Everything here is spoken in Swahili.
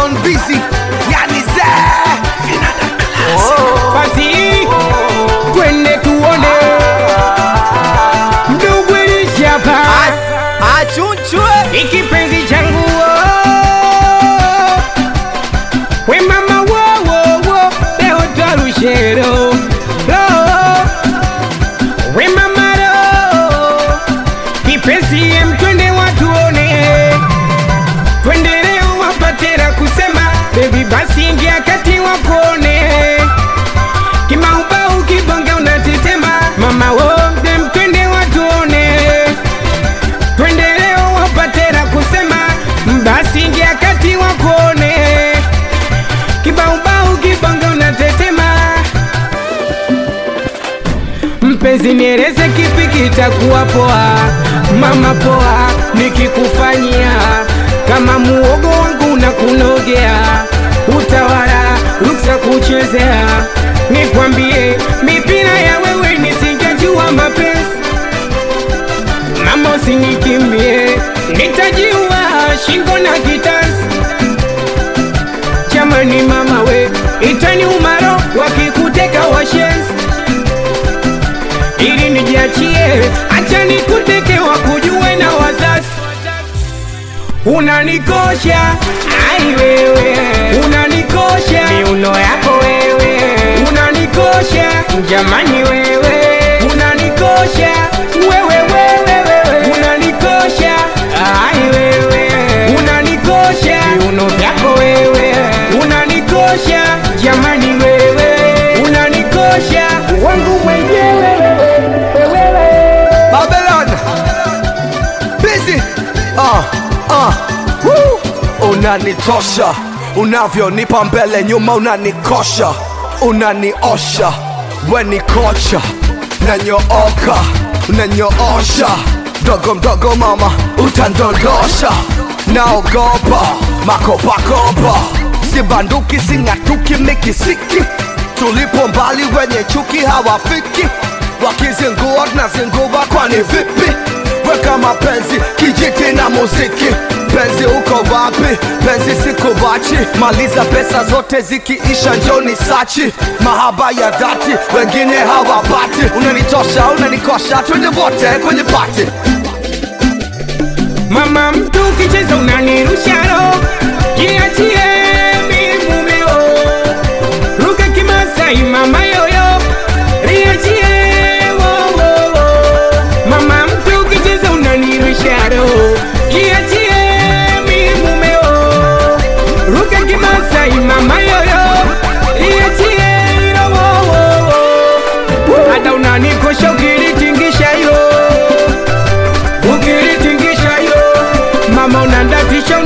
Babylon busy, yani ze vinanda classic. basi twende tuone ndugu ilishapa Achunchwe ikipenzi changu oh. we mama wowowo leo twarushero Lo. we mama ro kipenzi em twende watuone twende leo wapatera kusema bebi basi ingia kati wakuone kimaubau kibonge unatetema mama wo dem twende watuone twende leo wapatera kusema basi ingia kati wakuone kibaubau kibonge unatetema mpenzi nieleze kipi kitakuwa poa mama poa nikikufanyia kama muogo wangu na kunogea utawala ruksa kuchezea nikwambie mipira ya wewe nisingejua mapenzi mama usinikimbie nitajiua shingo na kitanzi jamani mama we itani umaro wakikuteka washenzi ili nijiachie acha nikuteke wakujue na wazazi unanikosha ai wewe unanikosha miuno yako wewe unanikosha jamani wewe unanikosha wewe wewe wewe unanikosha ai wewe unanikosha miuno vyako wewe unanikosha jamani wewe unanikosha wangu mwenyewe wewe Babylon busy. Ah, ah, woo. Unanitosha unavyonipa mbele nyuma, unanikosha unaniosha, we ni kocha, nanyooka unanyoosha, mdogo mdogo mama utandondosha, naogopa makopakopa, sibanduki sing'atuki mikisiki, tulipo mbali wenye chuki hawafiki wakizingua tunazingua kwani vipi weka mapenzi kijiti na muziki penzi uko wapi penzi sikubachi maliza pesa zote zikiisha njoni sachi mahaba ya dhati wengine hawapati unanitosha unanikosha twende wote kwenye pati Mama mtu ukicheza unanirusha roho, jiachie mi mumeo, ruka kimasai mama yoyo, riachie wo wo wo. Mama mtu ukicheza unanirusha roho, jiachie mi mumeo, ruka kimasai mama yoyo, riachie ilo wo wo wo. Hata unanikosha ukilitingisha hilo ukilitingisha hilo mama unandatisha